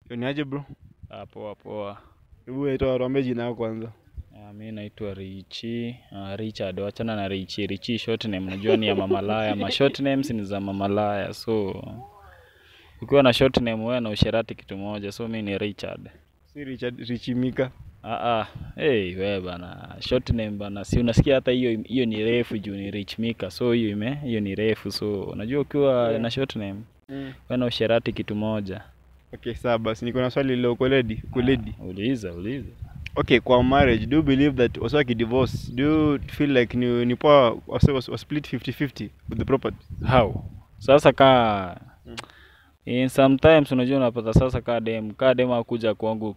Ni aje bro? Ah, poa poa. Hebu naitwa tuambie jina yako kwanza. Ah, mi naitwa Richi ah, Richard. Wachana na Richi. Richi short name najua ni ya mamalaya. Ma short names ni za mamalaya, so ukiwa na short name wewe na usherati kitu moja, so mi ni Richard. Si Richard Richimika. Ah, ah. Hey, we bana short name bana, si unasikia hata hiyo hiyo ni refu juu ni Rich Mika, so hiyo ime hiyo ni refu, so unajua ukiwa Yeah. na short name Mm. wewe na usherati kitu moja. Okay, sawa basi niko na swali lilo uko ready? Uko ready? Ah, uliza uliza. Okay, kwa marriage do you believe that wasa divorce do you feel like ni ni poa wasa was, was split 50-50 with the property? How? Sasa kaa Mm. in sometimes unajua unapata sasa kaa dem kaa dem akuja kwangu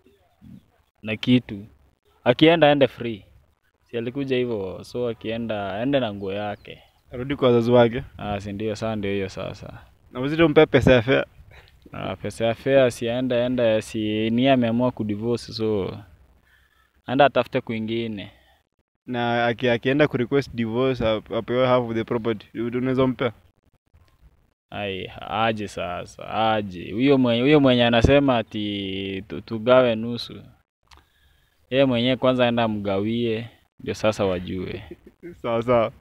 na kitu akienda aende free si alikuja hivyo so akienda aende na nguo yake Arudi kwa wazazi wake. ah si ndio saa ndio hiyo sasa Na wazito mpe pesa ya fare. ah, pesa ya fare si aenda aenda si ni ameamua kudivorce so aenda atafute kwingine Na aki, akienda ku request divorce ap- apewe half of the property. Unaweza mpe? ai aje sasa aje huyo mwenye huyo mwenye anasema ati tu- tugawe nusu yeye mwenyewe kwanza aenda mgawie ndio sasa wajue Sawa sawa.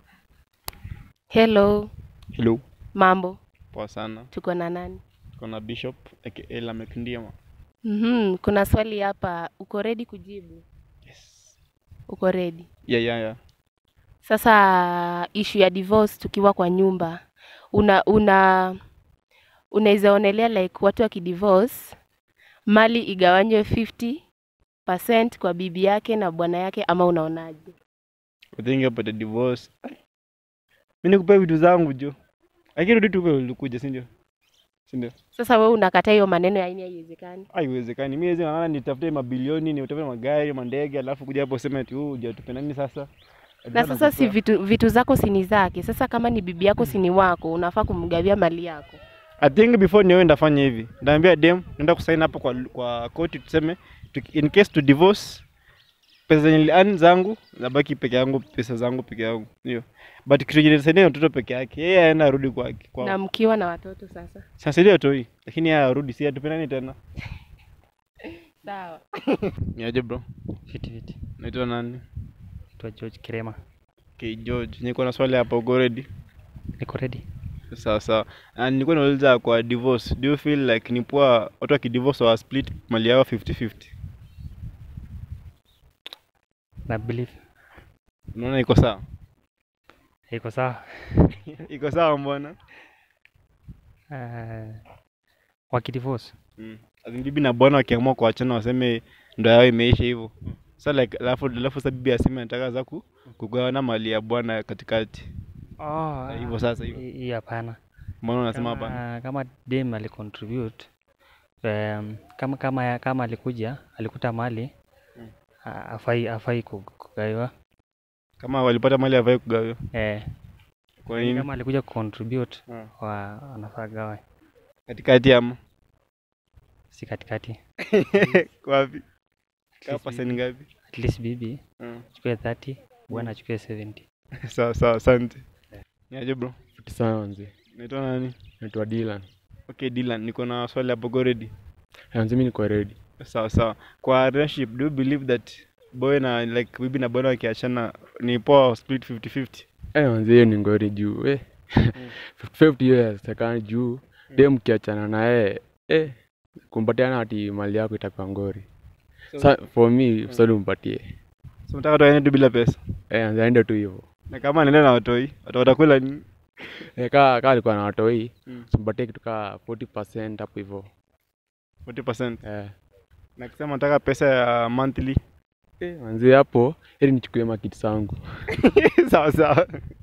Hello, Hello. mambo, Poa sana. tuko na nani? Tuko na Bishop aka Lamek Ndiema. Mhm, kuna swali hapa, uko ready kujibu? Yes. Uko ready? Yeah, yeah, yeah. Sasa issue ya divorce tukiwa kwa nyumba, una una unaweza onelea like watu wakidivorce mali igawanywe 50% kwa bibi yake na bwana yake, ama unaonaje? I think about the divorce. Mimi nikupe vitu zangu jo. Lakini rudi tu vile ulikuja, si ndio? Si ndio? Sasa wewe unakataa hiyo maneno ya aina haiwezekani. Haiwezekani. Mimi hizi naona nitafute mabilioni, nitafute magari, mandege, alafu kuja hapo useme ati huu hujatupe nani sasa? Na sasa si vitu vitu zako si ni zake. Sasa kama ni bibi yako si ni wako, unafaa kumgawia mali yako. I think before niwe ndafanya hivi. Ndaambia dem, naenda kusaini hapo kwa kwa koti tuseme tu, in case to divorce pesa zenye nili- zangu nabaki peke yangu, pesa zangu peke yangu. Ndio. But kitu chenye nitasaidia ni mtoto peke yake. Yeye aenda arudi kwake. Kwa Na mkiwa na watoto sasa. sasa ndio toi. Lakini yeye arudi si atupendani tena. Sawa. Ni aje bro? Fiti fiti. Naitwa nani? Naitwa George Kirema. Okay, George. Niko na swali hapa, uko ready? Niko ready. Sawa sawa. Na nilikuwa nauliza kwa divorce, do you feel like ni poa watu wakidivorce wa split mali yao 50-50? Na believe Unaona iko sawa? iko sawa. iko sawa mbona? Uh, wakidivorce Mm. As in bibi na bwana wakiamua kuachana waseme ndoa yao imeisha hivyo. Sasa like alafu alafu sasa bibi aseme anataka za ku, kugawana mali ya bwana katikati. oh, hivyo sasa hivyo. hi- hiyo hapana. Mbona unasema hapana? Kama, kama dem alicontribute um, kama kama kama alikuja alikuta mali Mm. a- afai afai ku- kugaiwa Kama walipata mali hawai kugawiwa. eh, Kwa nini? kama alikuja kucontribute Ah. wa anafaa gawe Katikati ama si katikati wapi? At Kama least paseni bibi- ngapi? at least bibi Mm. chukue 30 bwana achukue 70 Sawa sawa, asante. Ni aje bro? Fiti sana manzi. Naitwa nani? Naitwa Dylan. Okay, Dylan, niko na swali hapo, go ready? Manzi mimi niko ready. Sawa sawa. Kwa relationship, do you believe that boy na like bibi na bwana wakiachana ni poa split 50-50? Eh, manzi hiyo ni ngori juu. Eh. 50 years takani juu. Dem mkiachana na yeye eh kumpatiana ati mali yako itakuwa ngori. Sa, for me usadi umpatie. So unataka tu aende tu bila pesa? Eh, manzi aende tu hivyo. Na kama anaenda na watoi, watu watakula nini? Eh, kaa kaa alikuwa na watoi, Mm. simpatie kitu kaa 40% hapo hivyo. 40%. Eh. Na kusema nataka pesa ya monthly. Eh, manzi hapo ili nichukue makiti zangu. sawa sawa.